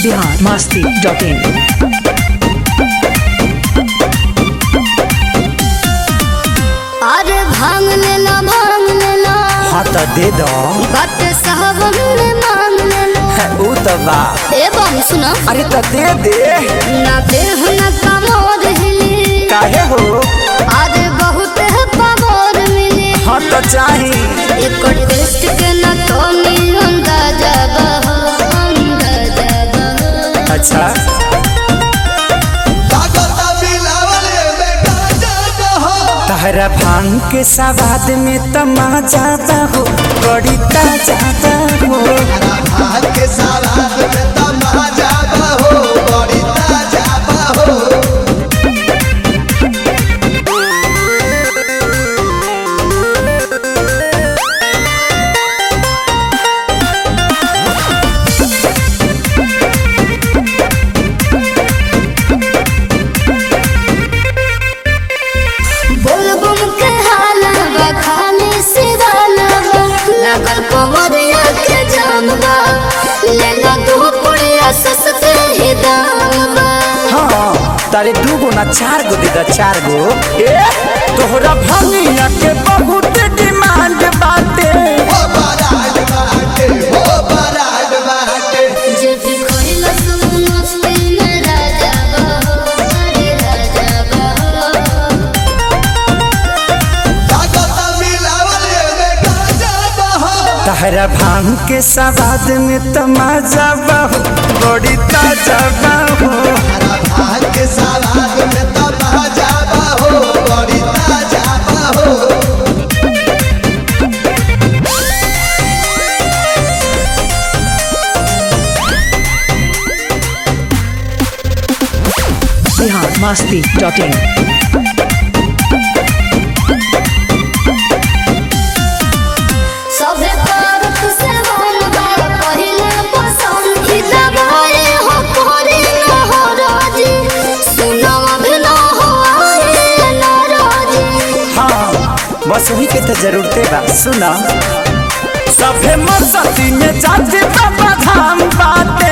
Bihar Masti dot in अरे भांग लेला भांग लेला हाँ तो दे दो बट साहब ने मांग लेला ऊ तो बा ए बम सुनो अरे तो दे दे ना देह न कमोर हिली काहे हो अरे बहुत है पमोर मिली हाँ तो चाही एक टेस्ट के न तो नी अंदाजा बहो अंदाजा बहो अच्छा तहरा भांग के सवाद में तमाजा हो बड़ी ताजा हो बोल बम के हाला बा खाली सिवाला बा लगल कमरिया के जाम बा लेला दो पुड़िया सस्ते ही दाम बा हाँ तारे दू गो ना चार गो दे दा चार गो ए तोहरा भंगिया के बहुत डिमांड बाटे जे भी खोइला सब मस्ती में राजा बहो अरे राजा बहो तहरा भांग के सवाद में तमाजा बहु बड़ी ताजा बहु बिहार मस्ती डॉट इन सभे पारक से वन बा पहिले पसंद ही दबाए हो कोरी न हो राजी सुनो अभी न हो आए न राजी हाँ बस वही के तो जरूरते बा सुना सभे मस्ती में जाते बाबा धाम बाटे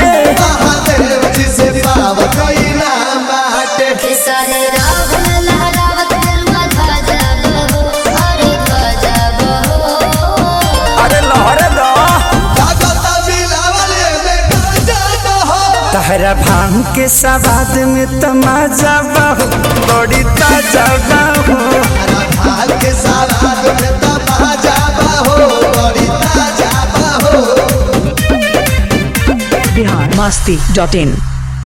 खेसारी राग लहरावत गरुआ ध्वजा बहो अरे ध्वजा बहो अरे लहरे दो तहरा भांग के सवाद में तमाजा बहु बड़ी ताजा बहु बिहार मस्ती डॉट इन